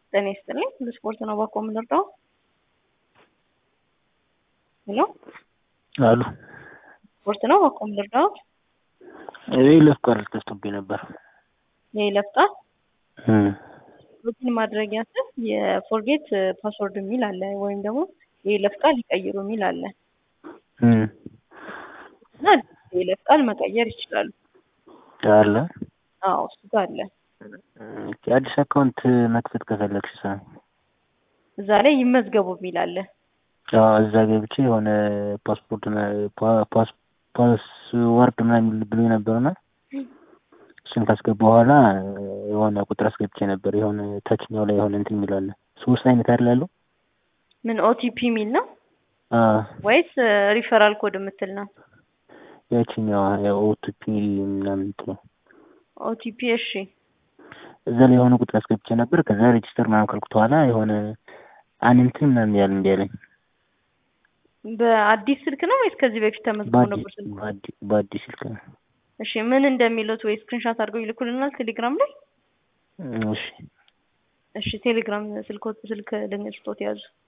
ጤና ይስጥልኝ። ለስፖርት ነው ባኮ የምንረዳው። ሄሎ አሉ ስፖርት ነው ባኮ የምንረዳው። የይለፍ ቃል ተስቶብኝ ነበር። የይለፍ ቃል ሎጊን ማድረጊያ ስር የፎርጌት ፓስወርድ የሚል አለ፣ ወይም ደግሞ የይለፍ ቃል ይቀይሩ የሚል አለ እና የይለፍ ቃል መቀየር ይችላሉ። አለ አዎ እሱ ጋር አለ። አዲስ አካውንት መክፈት ከፈለግሽ ሰ እዛ ላይ ይመዝገቡ የሚል አለ። እዛ ገብቼ የሆነ ፓስፖርት ፓስወርድ ምናምን ብሎ ነበርና እሱን ካስገባ በኋላ የሆነ ቁጥር አስገብቼ ነበር። የሆነ ታችኛው ላይ የሆነ እንትን የሚላለ ሶስት አይነት አይደል ያለው? ምን ኦቲፒ የሚል ነው ወይስ ሪፈራል ኮድ የምትል ነው? ያችኛዋ ኦቲፒ ምናምን እንትን ነው። ኦቲፒ እሺ። እዛ ላይ የሆነ ቁጥር አስገብቼ ነበር። ከዛ ሬጅስተር ምናምን ካልኩት በኋላ የሆነ አንንትን ምናምን ያለ እንዲ ያለኝ በአዲስ ስልክ ነው ወይስ ከዚህ በፊት ተመዝግቦ ነበር ስልኩ? በአዲስ ስልክ ነው። እሺ ምን እንደሚሉት ወይ ስክሪንሻት አድርገው ይልኩልናል ቴሌግራም ላይ። እሺ እሺ ቴሌግራም ስልክ ስልክ ልንስጦት ያዙ